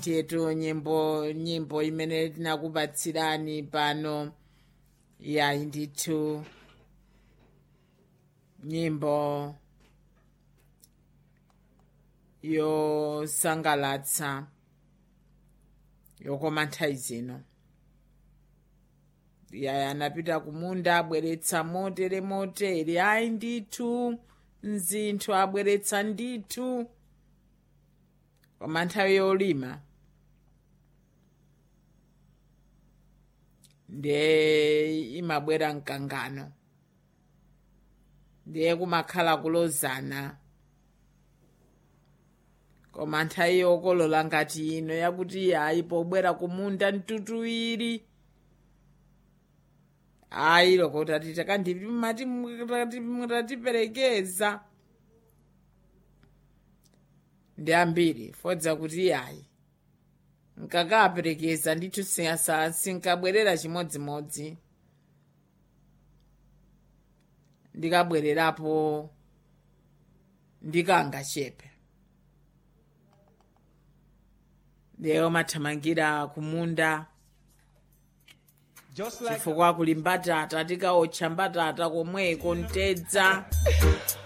tietu nyimbo nyimbo imene tinakupatsirani pano yayi ndithu nyimbo yosangalatsa yokoma nthawi zino yaya anapita kumunda abweretsa motere motere ayi ndithu mzinthu abweretsa ndithu koma nthawi yolima ndiye imabwera mkangano ndiye kumakhala kulozana koma nthawi yokolola ngati ino yakuti ayi pobwera kumunda mtutuwiri ayi loko tati takandipimati mutatiperekeza ndi ambiri fodza kuti ayi nkakaperekeza ndithu sinkabwerera chimodzimodzi ndikabwererapo ndikangachepe ndiye mathamangira kumunda Just like chifukwa kuli mbatata tikaotcha mbatata komweko ntedza